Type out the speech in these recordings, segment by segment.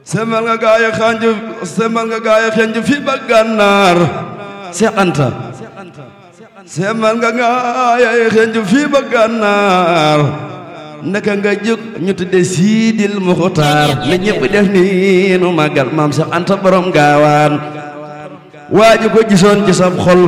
semal nga gaaya xanj semal nga gaaya xanj fi ba gànnaar Seex Anta semal nga gaaya xanj fi ba gànnaar naka nga jóg ñu tudde Siidil Muxtaar la ñëpp def ni nu màggal maam Seex Anta borom gaawaan waaju ko gisoon ci sab xol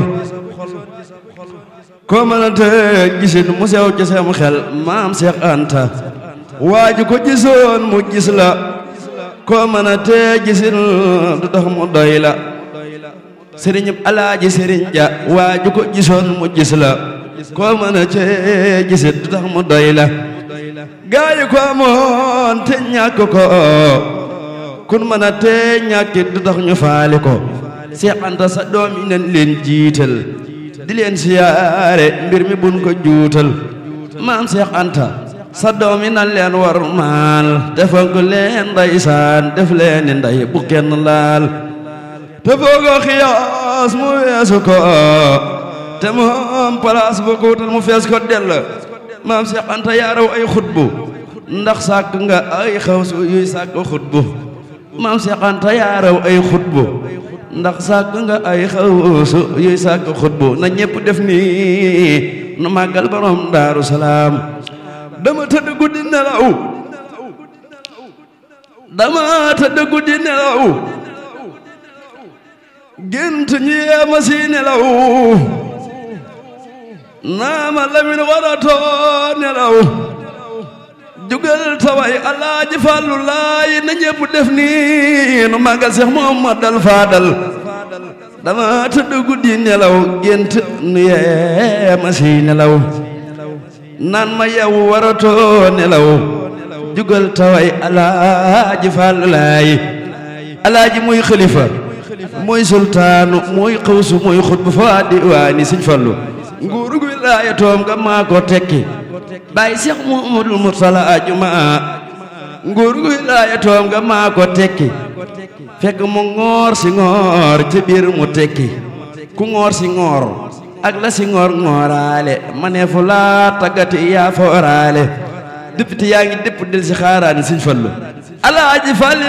ko mënante gisin mu sew ci sam xel maam Seex Anta waaju ko gisoon mu gis la ko mënante gisin du tax mu doy la sëriñ alaaji sëriñ ja waaju ko gisoon mu gis la ko mënante gisin du tax mu doy la gaayi ko amoon te ñàkk ko kun mënante ñàkkit du tax ñu faali ko Seex Anta sa doom yi nañ leen jiital di leen siyaare mbir mi buñ ko juutal maam Seex Anta sa doom yi nan leen war maal defal ko leen ndeysaan def leen ni ndey bu kenn laal te foogoo xiyaas mu weesu ko te moom palaas bu ko wutal mu fees ko dell maam Seex Anta yaa raw ay xutbu ndax sàkk nga ay xawsu yuy sàkk xutbu maam Seex Anta yaa raw ay xutbu ndax sàkk nga ay xawsu yuy sàkk xutbu na ñépp def nii nu màggal borom daaru salaam dama tëdd guddi nelaw dama tëdd guddi nelaw gént ñi yeema si nelaw naama lamin waratoo nelaw jugal taway alaaji fàllu laay na ñépp def nii nu màggal Seex Muhammadal Faadal dama tëdd guddi nelaw gént nu yeema si nelaw naan ma yow waratoo nelaw jugal taway alaaji fàllu laay alaaji muy xalifa muy sultaanu muy xawsu muy xutbu fa diwaani Sëñ Fallu nguuru gu wilaaya toom nga maa ko tekki bàyyi Seex Muhammadul Murtala ajuma nguur gu wilaaya toom nga maa ko tekki fekk mu ngoor si ngoor ci biir mu tekki ku ngoor si ngoor ak la si ngoor ngooraale ma ne fu laa taggati yaa fooraale député yaa ngi dépp del si xaaraani Sëñ Fallu alaaji Fall